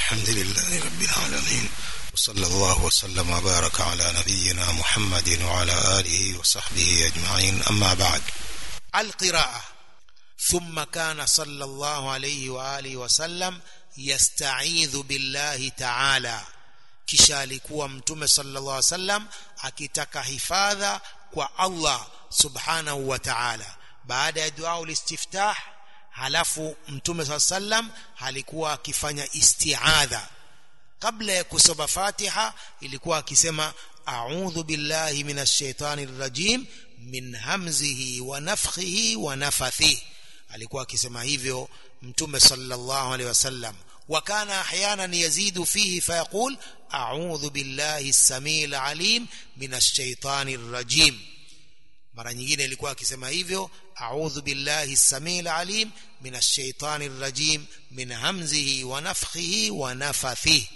الحمد لله رب العالمين وصلى الله وسلم وبارك على نبينا محمد وعلى آله وصحبه أجمعين أما بعد القراءة ثم كان صلى الله عليه وآله وسلم يستعيذ بالله تعالى kisha alikuwa mtume sallallahu alaihi wasallam akitaka hifadha kwa Allah subhanahu wa ta'ala baada ya dua ulistiftah halafu mtume sallallahu alaihi wasallam alikuwa akifanya isti'adha kabla ya kusoma Fatiha ilikuwa akisema a'udhu billahi minash shaitani rrajim min hamzihi wa nafthihi wa nafathihi alikuwa akisema hivyo mtume sallallahu alaihi wasallam وكان احيانا يزيد فيه فيقول اعوذ بالله السميع العليم من الشيطان الرجيم mara nyingine ilikuwa akisema hivyo a'udhu billahi samil alim minash shaitani rrajim min hamzihi wa nafthihi wa nafathihi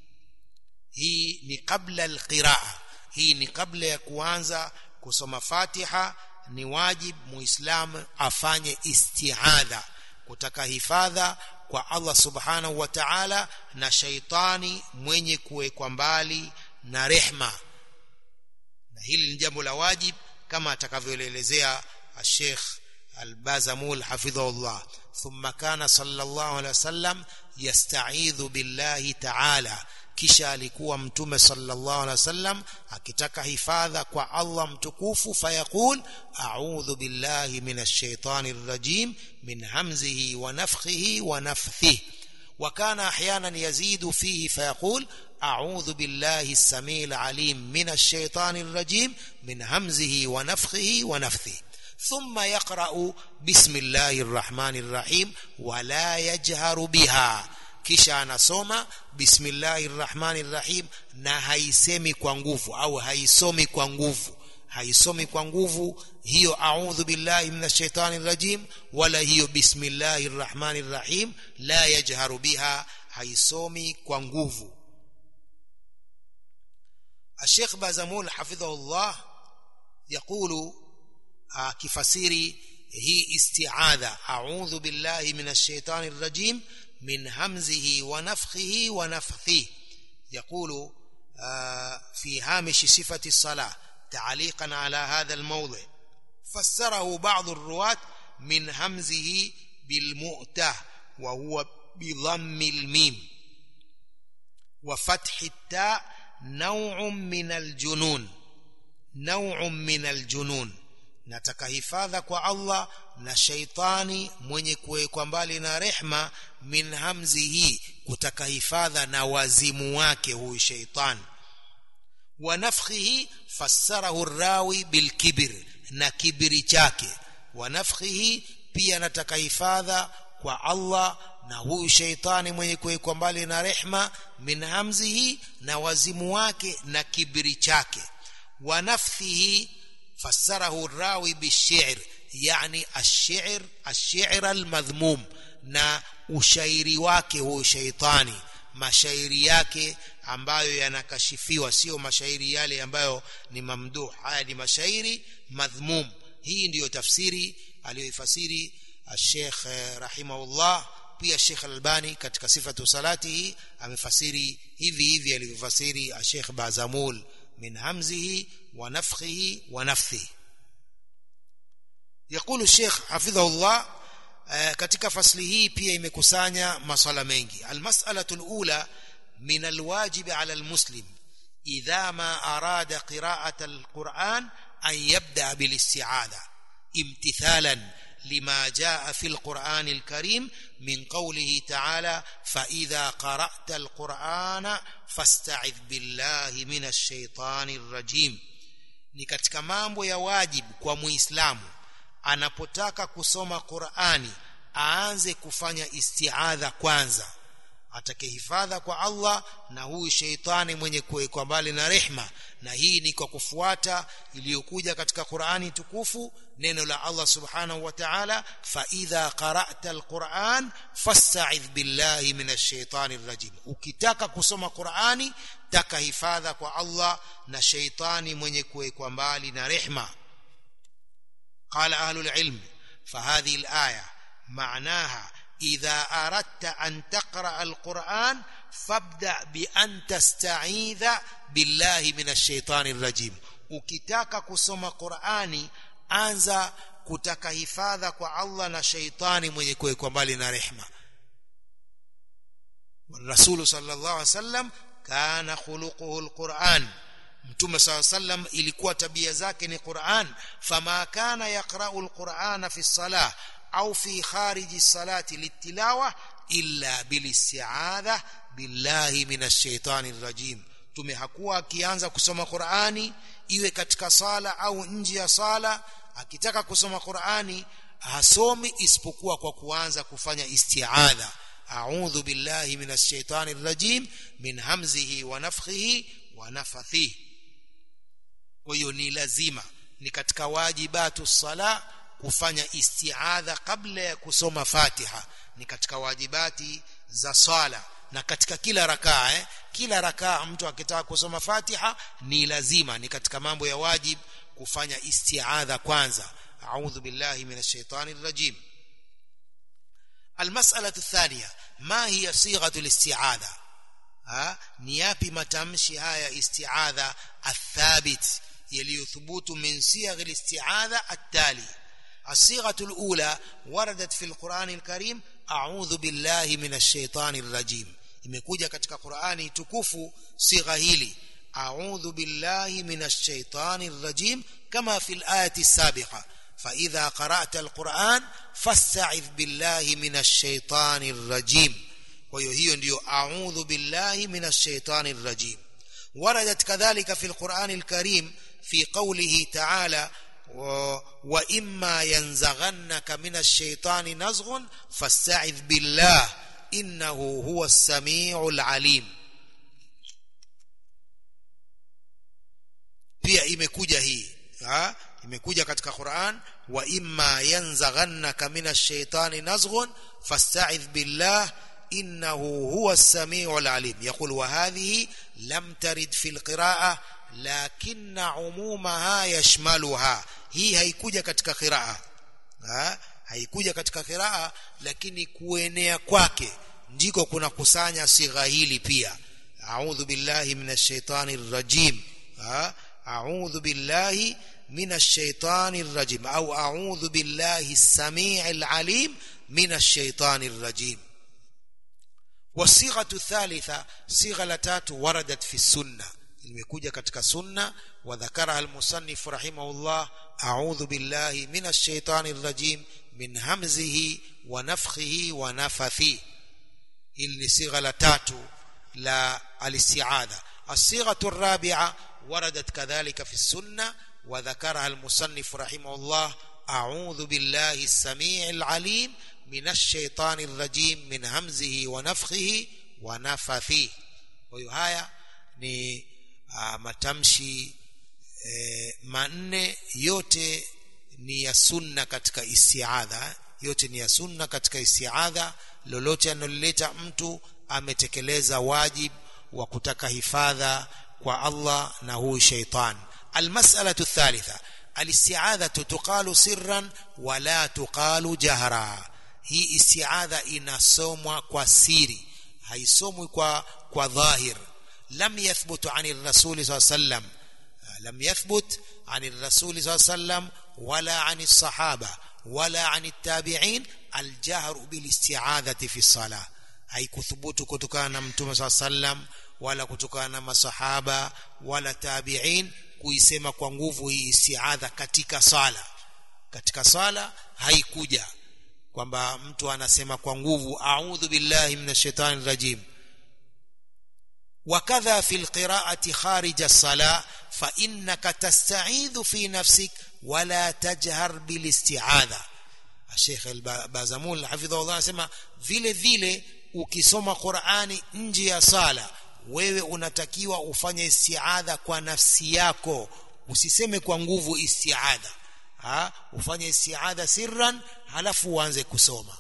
hii ni kabla alqiraa hii ni kabla ya kuanza kusoma Fatiha ni wajib muislamu afanye isti'adha kutaka hifadha kwa Allah subhanahu wa ta'ala na shaitani mwenye kuwekwa mbali na rehma na hili ni jambo la wajib kama atakavyoelezea Sheikh Al-Bazamul hafidhahullah thumma kana sallallahu alaihi wasallam yasta'idhu billahi ta'ala kisha alikuwa mtume sallallahu alaihi wasallam akitaka hifadha kwa Allah mtukufu fayaqul a'udhu billahi minash shaitani rrajim min hamzihi wa nafthihi wa nafthihi وكان احيانا يزيد فيه فيقول اعوذ بالله السميع العليم من الشيطان الرجيم من همزه ونفخه ونفثه ثم يقرا بسم الله الرحمن الرحيم ولا يجهر بها kisha anasoma bismillahir rahmanir rahim na haisemi kwa nguvu au haisomi kwa nguvu haisomi kwa nguvu hiyo a'udhu billahi minash shaitani rajim wala hiyo bismillahir rahmanir rahim la yajharu biha haisomi kwa nguvu الشيخ بازمول حفظه الله يقول كفسيري هي استعاذة أعوذ بالله من الشيطان الرجيم من همزه ونفخه ونفثه يقول في هامش صفة الصلاة تعليقا على هذا الموضع فسره بعض الرواة من همزه بالمؤتة وهو بضم الميم وفتح التاء نوع من الجنون نوع من الجنون nataka hifadha kwa Allah na shaitani mwenye kuwekwa mbali na rehma min hamzi hii kutaka hifadha na wazimu wake huyu shaitani wa nafkhihi fassarahu rawi bilkibir na kibiri chake wa nafkhihi pia nataka hifadha kwa Allah na huyu shaitani mwenye kuwekwa mbali na rehma min hamzihi na wazimu wake na kibiri chake wa nafthihi فسره الراوي بالشعر يعني الشعر الشعر المذموم na ushairi wake huyo shaitani mashairi yake ambayo yanakashifiwa sio mashairi yale ambayo ni mamduh haya ni mashairi madhmum hii ndiyo tafsiri aliyoifasiri Sheikh rahimahullah pia Sheikh Albani katika sifatu salatihi amefasiri hivi hivi alivyofasiri Sheikh Bazamul من همزه ونفخه ونفثه يقول الشيخ حفظه الله katika fasli hii pia imekusanya maswala mengi almas'alatu alula min alwajib ala almuslim idha ma arada qira'ata alquran an yabda bilisti'adha imtithalan لما جاء في القرآن الكريم من قوله تعالى فإذا قرأت القرآن فاستعذ بالله من الشيطان الرجيم ni katika mambo ya wajibu kwa muislamu anapotaka kusoma Qur'ani aanze kufanya isti'adha kwanza atake hifadha kwa Allah na huyu sheitani mwenye kuwekwa mbali na rehma na hii ni kwa kufuata iliyokuja katika Qur'ani tukufu neno la Allah subhanahu wa ta'ala fa idha qara'ta alquran fasta'idh billahi minash shaitani rajim ukitaka kusoma Qur'ani taka hifadha kwa Allah na sheitani mwenye kuwekwa mbali na rehma قال أهل العلم فهذه الآية معناها إذا أردت أن تقرأ القرآن fabda bi an tasta'idha billahi minash shaitani rajim ukitaka kusoma Qur'ani anza kutaka hifadha kwa Allah na shaitani mwenye kuwekwa mbali na rehma Rasulu sallallahu alaihi wasallam kana khuluquhu alquran Mtume SAW sallam ilikuwa tabia zake ni Qur'an fama kana yaqra'u alqur'ana fi salah au fi khariji salati litilawa illa bilisti'adha billahi minash shaitani rajim Mtume hakuwa akianza kusoma Qur'ani iwe katika sala au nje ya sala akitaka kusoma Qur'ani hasomi isipokuwa kwa kuanza kufanya isti'adha a'udhu billahi minash shaitani rajim min hamzihi wa nafthihi wa nafathihi kwa hiyo ni lazima ni katika wajibatu sala kufanya isti'adha kabla ya kusoma Fatiha ni katika wajibati za swala na katika kila rakaa eh kila rakaa mtu akitaka kusoma Fatiha ni lazima ni katika mambo ya wajib kufanya isti'adha kwanza a'udhu billahi minash shaitani rajim المسألة الثانية ما هي صيغة الاستعاذة ها نيابي متمشي هاي استعاذة الثابت يليثبوت من صيغ الاستعاذة التالي الصيغة الأولى وردت في القرآن الكريم أعوذ بالله من الشيطان الرجيم imekuja katika Qur'ani tukufu sigha hili a'udhu billahi minash shaitani rrajim kama fil ayati sabiqa fa idha qara'ta alquran fasta'idh billahi minash shaitani rrajim kwa hiyo hiyo ndiyo a'udhu billahi minash shaitani rrajim waradat kadhalika fil Qur'ani alkarim fi qawlihi ta'ala وإما ينزغنك من الشيطان نزغ فاستعذ بالله إنه هو السميع العليم pia imekuja hii ha imekuja katika Qur'an wa imma yanzaghannaka minash shaitani nazghun fasta'idh billah innahu huwa as-sami'ul alim yaqul wa hadhihi lam tarid fil qira'ah lakinna umumaha yashmaluha hii haikuja katika qiraa ha? haikuja katika qiraa lakini kuenea kwake ndiko kuna kusanya sigha hili pia a'udhu billahi minash shaitani rajim ha? a'udhu billahi minash shaitani rajim au a'udhu billahi as-sami'il alim minash shaitani rajim والصيغه الثالثه صيغه لتات وردت في السنه imekuja katika sunna wa dhakara al-musannif rahimahullah a'udhu billahi minash shaitani rrajim min hamzihi wa nafthihi wa nafathi hili ni sigha la tatu la al-isti'adha as-sighatu ar-rabi'a waradat kadhalika fi sunna wa dhakaraha al-musannif rahimahullah a'udhu billahi as-sami'il 'alim minash shaitani rrajim min hamzihi wa nafthihi wa nafathi kwa hiyo haya ni uh, matamshi e, manne yote ni ya sunna katika istiadha yote ni ya sunna katika istiadha lolote analoleta mtu ametekeleza wajib wa kutaka hifadha kwa Allah na huyu shaitan almas'alatu thalitha alistiadhatu tuqalu sirran wala tuqalu jahra hii istiadha inasomwa kwa siri haisomwi kwa kwa dhahir لم يثبت عن الرسول صلى الله عليه وسلم لم يثبت عن الرسول صلى الله عليه وسلم ولا عن الصحابة ولا عن التابعين الجهر بالاستعاذة في الصلاة haikuthubutu kutokana na mtume saa sallam wala kutokana na masahaba wala tabiin kuisema kwa nguvu hii istiadha katika sala katika sala haikuja kwamba mtu anasema kwa nguvu a'udhu billahi minash shaitani rajim وكذا في القراءة خارج الصلاة فإنك تستعيذ في نفسك ولا تجهر بالاستعاذة الشيخ البازمول حفظه الله anasema vile vile ukisoma Qur'ani nje ya sala wewe unatakiwa ufanye istiadha kwa nafsi yako usiseme kwa nguvu istiadha ha ufanye istiadha sirran halafu uanze kusoma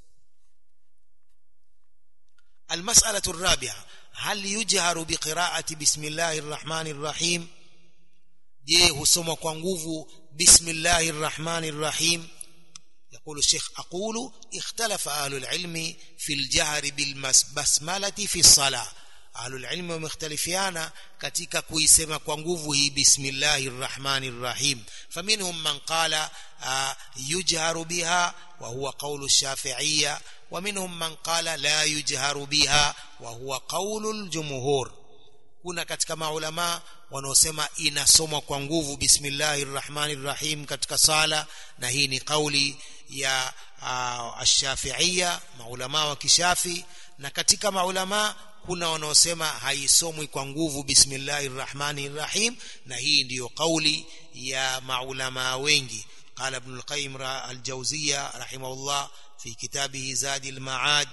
المسألة الرابعة هل يجهر بقراءة بسم الله الرحمن الرحيم je husoma kwa nguvu bismillahir rahmanir rahim يقول الشيخ أقول اختلف أهل العلم في الجهر بالبسملة في الصلاة أهل العلم ومختلفيانا katika kuisema kwa nguvu hii bismillahir rahmanir rahim faminhum man qala yujharu biha wa huwa qawlu ash-shafi'iyya wa minhum man qala la yujharu biha wa huwa qawlu al-jumhur kuna katika maulama wanaosema inasomwa kwa nguvu bismillahir rahmanir rahim katika sala na hii ni kauli ya uh, ash-shafi'iyya maulama wa kishafi na katika maulama kuna wanaosema haisomwi kwa nguvu bismillahir rahmanir rahim na hii ndiyo kauli ya maulama wengi قال ابن القيم الجوزية رحمه الله في كتابه زاد المعاد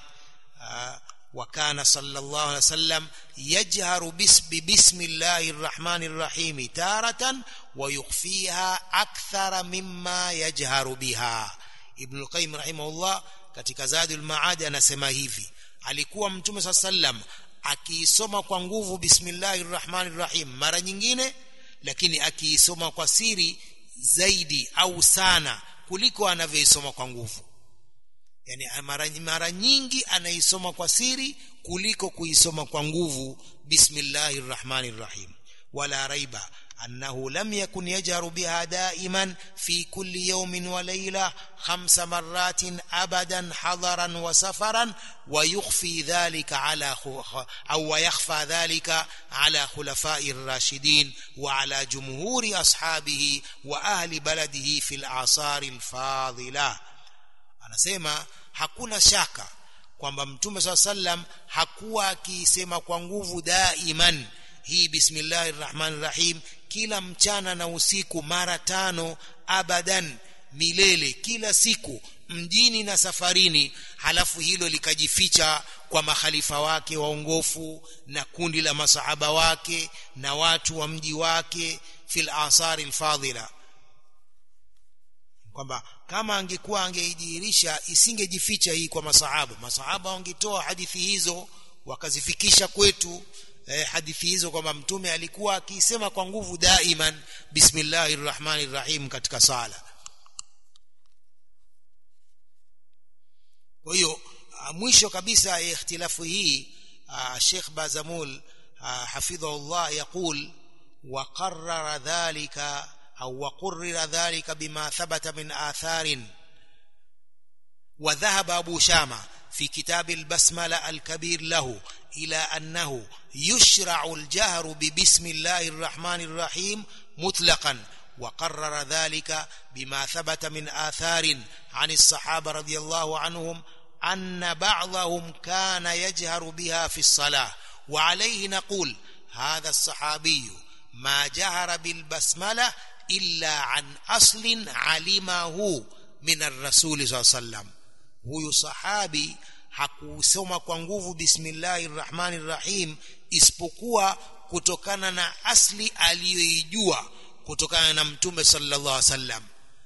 وكان صلى الله عليه وسلم يجهر بسم الله الرحمن الرحيم تارة ويخفيها أكثر مما يجهر بها ابن القيم رحمه الله katika Zadul Maad anasema hivi alikuwa mtume saa sallam akiisoma kwa nguvu bismillahir rahmanir rahim mara nyingine lakini akiisoma kwa siri zaidi au sana kuliko anavyoisoma kwa nguvu yani mara, mara nyingi anaisoma kwa siri kuliko kuisoma kwa nguvu bismillahir rahmanir rahim wala raiba أنه لم يكن يجهر بها دائما في كل يوم وليلة خمس مرات أبدا حضرا وسفرا ويخفي ذلك على أو ويخفى ذلك على خلفاء الراشدين وعلى جمهور أصحابه وأهل بلده في الأعصار الفاضلة أنا سيما hakuna shaka kwamba mtume saa sallam hakuwa akiisema kwa nguvu daiman hii bismillahir rahmanir rahim kila mchana na usiku mara tano abadan milele kila siku mjini na safarini halafu hilo likajificha kwa makhalifa wake waongofu na kundi la masahaba wake na watu wa mji wake fil asari alfadila kwamba kama angekuwa angeidihirisha isingejificha hii kwa masahaba masahaba wangetoa hadithi hizo wakazifikisha kwetu eh, hadithi hizo kwamba mtume alikuwa akisema kwa nguvu daiman bismillahir rahmanir rahim katika sala kwa hiyo mwisho kabisa ya ikhtilafu hii Sheikh Bazamul hafidhahullah yaqul wa qarrara dhalika au wa qurrira dhalika bima thabata min atharin wa dhahaba Abu Shama في كتاب البسملة الكبير له إلى أنه يشرع الجهر ببسم الله الرحمن الرحيم مطلقا وقرر ذلك بما ثبت من آثار عن الصحابة رضي الله عنهم أن بعضهم كان يجهر بها في الصلاة وعليه نقول هذا الصحابي ما جهر بالبسملة إلا عن أصل علمه من الرسول صلى الله عليه وسلم huyu sahabi hakusoma kwa nguvu bismillahir rahmanir rahim isipokuwa kutokana na asli aliyoijua kutokana na mtume sallallahu alaihi wasallam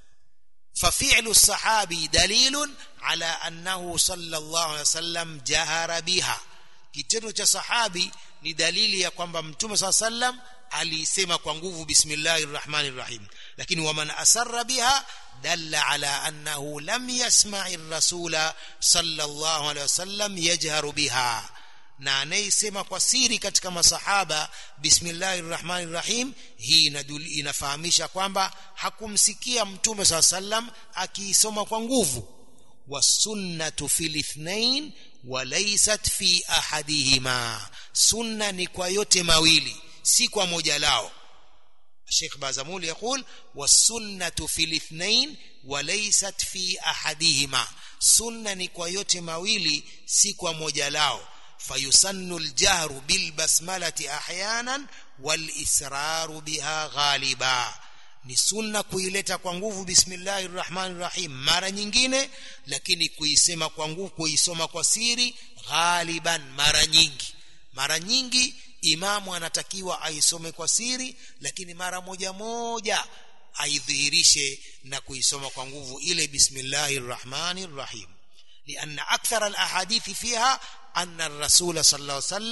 ففعل الصحابي دليل على أنه صلى الله عليه وسلم جهر بها kitendo cha sahabi ni dalili ya kwamba mtume saa sallam alisema kwa nguvu bismillahir rahmanir rahim lakini waman asarra biha dalla ala annahu lam yasma'i ar-rasula sallallahu alayhi wasallam yajharu biha na anayesema kwa siri katika masahaba bismillahir rahmanir rahim hii inafahamisha kwamba hakumsikia mtume saa sallam akiisoma kwa nguvu wasunnatu fil ithnain walaysat fi ahadihima sunna ni kwa yote mawili si kwa moja lao الشيخ بازمول يقول والسنة في الاثنين وليست في أحدهما سنة نكوى yote mawili si kwa moja lao فيسن الجهر بالبسملة أحيانا والإسرار بها غالبا ni sunna kuileta kwa nguvu bismillahir rahmanir rahim mara nyingine lakini kuisema kwa nguvu kuisoma kwa siri ghaliban mara nyingi mara nyingi imamu anatakiwa aisome kwa siri lakini mara moja moja aidhihirishe na kuisoma kwa nguvu ile bismillahir rahmanir rahim لأن أكثر الأحاديث فيها أن الرسول صلى الله عليه وسلم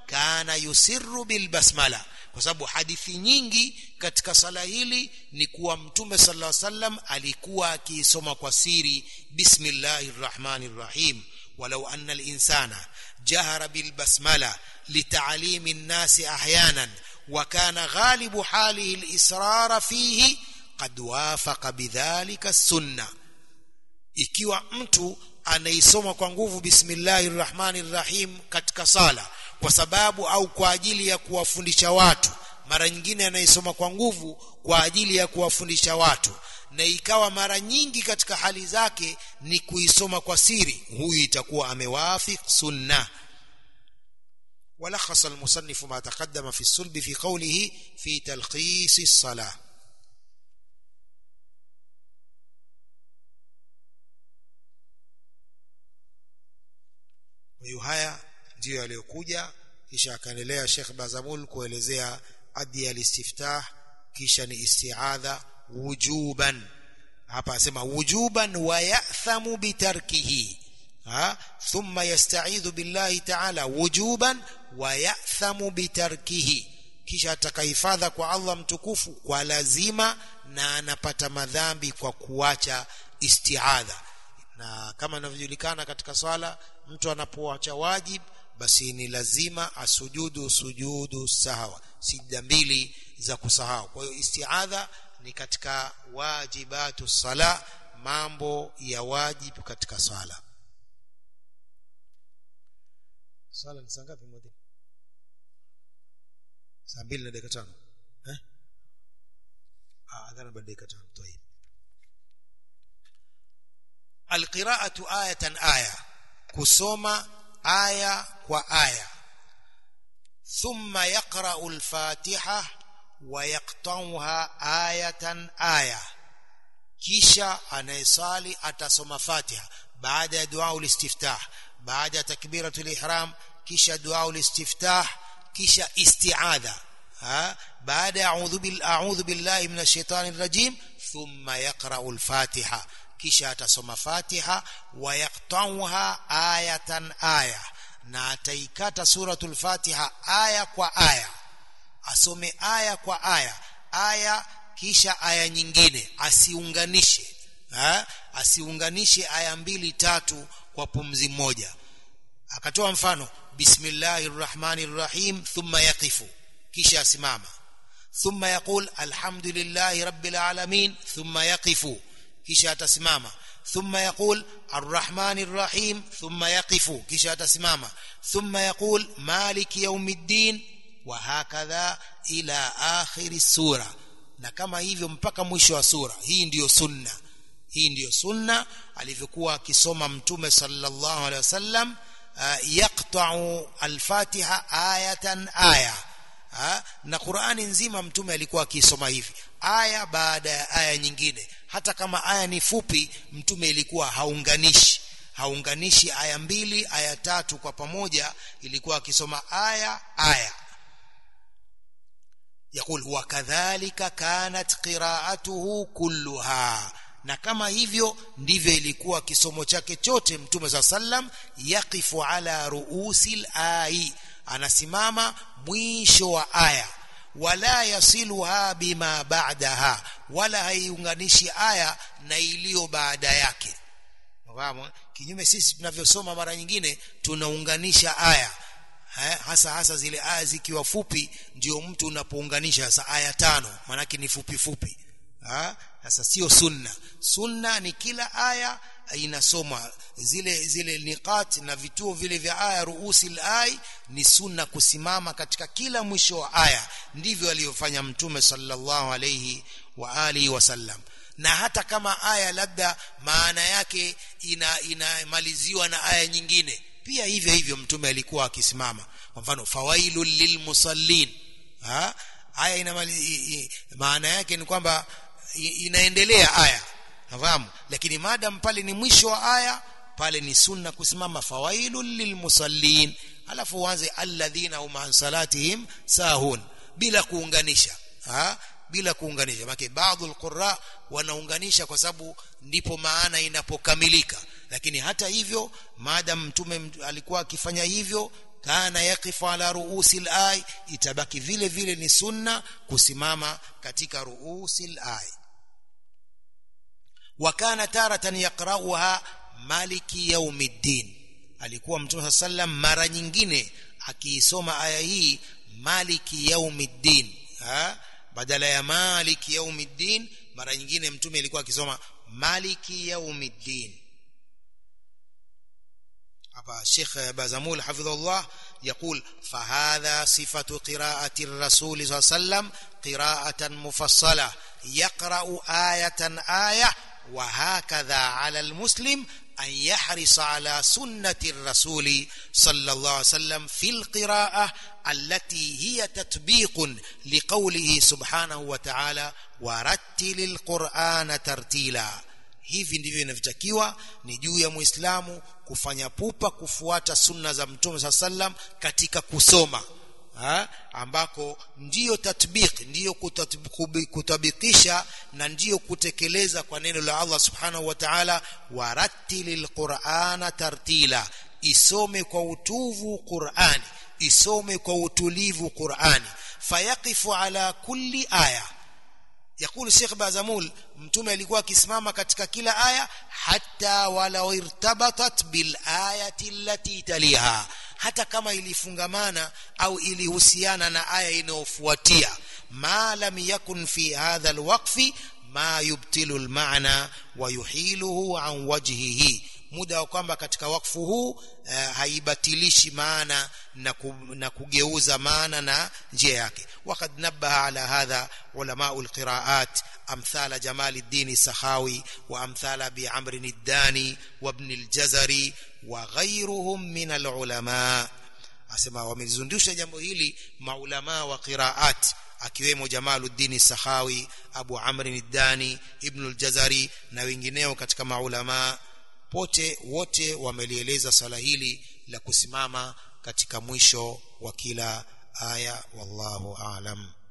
kana yusirru bilbasmala kwa sababu hadithi nyingi katika sala hili ni kuwa mtume sallallahu alaihi wasallam alikuwa akiisoma kwa siri bismillahir rahmanir rahim walau anna al-insana jahara bilbasmala litalimi an-nasi ahyanan wa kana ghalibu halihi al-israr fihi qad wafaqa bidhalika as-sunnah ikiwa mtu anaisoma kwa nguvu bismillahir rahmanir rahim katika sala kwa sababu au kwa ajili ya kuwafundisha watu mara nyingine anaisoma kwa nguvu kwa ajili ya kuwafundisha watu na ikawa mara nyingi katika hali zake ni kuisoma kwa siri huyu itakuwa amewafik sunna ولخص المصنف ما تقدم في السلب في قوله في تلخيص الصلاه hiyo haya ndiyo yaliyokuja kisha akaendelea Sheikh Bazamul kuelezea adi al-istiftah kisha ni isti'adha wujuban hapa asema wujuban wa ya'thamu bitarkihi ha thumma yasta'idhu billahi ta'ala wujuban wa ya'thamu bitarkihi kisha atakahifadha kwa Allah mtukufu kwa lazima na anapata madhambi kwa kuacha isti'adha na kama inavyojulikana katika swala mtu anapoacha wajib basi ni lazima asujudu sujudu sahawa sijda mbili za kusahau kwa hiyo istiadha ni katika wajibatu sala mambo ya wajibu katika swala swala ni saa ngapi mwalimu saa mbili na dakika tano eh ah adhana baada dakika tano طيب alqira'atu ayatan aya kusoma aya kwa aya thumma yaqra'u al-fatiha wa yaqta'uha ayatan aya kisha anayesali atasoma fatiha baada ya dua ulistiftah baada ya takbiratul ihram kisha dua ulistiftah kisha isti'adha ha baada ya a'udhu bil a'udhu billahi minash shaitanir rajim thumma yaqra'u al-fatiha kisha atasoma Fatiha wa yaqtauha ayatan aya na ataikata suratul Fatiha aya kwa aya asome aya kwa aya aya kisha aya nyingine asiunganishe ha? asiunganishe aya mbili tatu kwa pumzi moja akatoa mfano bismillahir rahmanir rahim thumma yaqifu kisha asimama thumma yaqul alhamdulillahi rabbil alamin thumma yaqifu kisha atasimama thumma yaqul arrahmanir rahim thumma yaqifu kisha atasimama thumma yaqul maliki yawmiddin wa hakadha ila akhiri sura na kama hivyo mpaka mwisho wa sura hii ndiyo sunna hii ndiyo sunna alivyokuwa akisoma mtume sallallahu alaihi wasallam yaqta'u al-fatiha ayatan aya na Qur'ani nzima mtume alikuwa akisoma hivi aya baada ya aya nyingine hata kama aya ni fupi mtume ilikuwa haunganishi haunganishi aya mbili aya tatu kwa pamoja ilikuwa akisoma aya aya يقول وكذلك كانت قراءته كلها na kama hivyo ndivyo ilikuwa kisomo chake chote mtume sa sallam yaqifu ala ruusil ai anasimama mwisho wa aya wala yasiluha bima ba'daha wala haiunganishi aya na iliyo baada yake fahamu kinyume sisi tunavyosoma mara nyingine tunaunganisha aya ha, hasa hasa zile aya zikiwa fupi ndio mtu unapounganisha sasa aya tano manake ni fupi fupi ha sasa sio sunna sunna ni kila aya inasoma zile zile niqat na vituo vile vya aya ruusi ai ni sunna kusimama katika kila mwisho wa aya ndivyo aliyofanya mtume sallallahu alayhi wa alihi wasallam na hata kama aya labda maana yake ina inamaliziwa na aya nyingine pia hivyo hivyo mtume alikuwa akisimama kwa mfano fawailul lilmusallin ha aya ina maana yake ni kwamba inaendelea aya nafahamu lakini madam pale ni mwisho wa aya pale ni sunna kusimama fawailul lilmusallin alafu uanze alladhina hum an salatihim sahun bila kuunganisha ha bila kuunganisha maana baadhi alqurra wanaunganisha kwa sababu ndipo maana inapokamilika lakini hata hivyo madam mtume alikuwa akifanya hivyo kana yaqifu ala ruusi al-ay itabaki vile vile ni sunna kusimama katika ruusi al-ay wa kana taratan yaqra'uha maliki yaumiddin alikuwa mtume sallam mara nyingine akiisoma aya hii maliki yaumiddin ha badala ya maliki yaumiddin mara nyingine mtume alikuwa akisoma maliki yaumiddin hapa Sheikh Bazamul hafidhullah يقول فهذا صفة قراءة الرسول صلى الله عليه وسلم قراءة مفصلة يقرأ آية آية وهكذا على المسلم أن يحرص على سنة الرسول صلى الله عليه وسلم في القراءة التي هي تطبيق لقوله سبحانه وتعالى ورتل القرآن ترتيلا hivi ndivyo inavyotakiwa ni juu ya muislamu kufanya pupa kufuata sunna za mtume saa sallam katika kusoma ha? ambako ndiyo tatbiq ndiyo kutabikisha na ndiyo kutekeleza kwa neno la Allah subhanahu wa ta'ala warattilil qur'ana tartila isome kwa utuvu Qur'ani isome kwa utulivu Qur'ani fayaqifu ala kulli aya يقول الشيخ بازمول mtume alikuwa akisimama katika kila aya hata walau irtabatat bil ayati allati taliha hata kama ilifungamana au ilihusiana na aya inayofuatia ma lam yakun fi hadha alwaqfi ma yubtilu almaana wa yuhiluhu an wajhihi muda wa kwamba katika wakfu huu uh, haibatilishi maana na, ku, na kugeuza maana na njia yake وقد نبه على هذا علماء القراءات أمثال جمال الدين السخاوي وأمثال أبي عمرو الداني وابن الجزري وغيرهم من العلماء asema wamezundusha jambo hili maulama wa qiraat akiwemo Jamaluddin Sakhawi Abu Amr al-Dani Ibn al-Jazari na wengineo katika maulama pote wote wamelieleza swala hili la kusimama katika mwisho wa kila aya wallahu aalam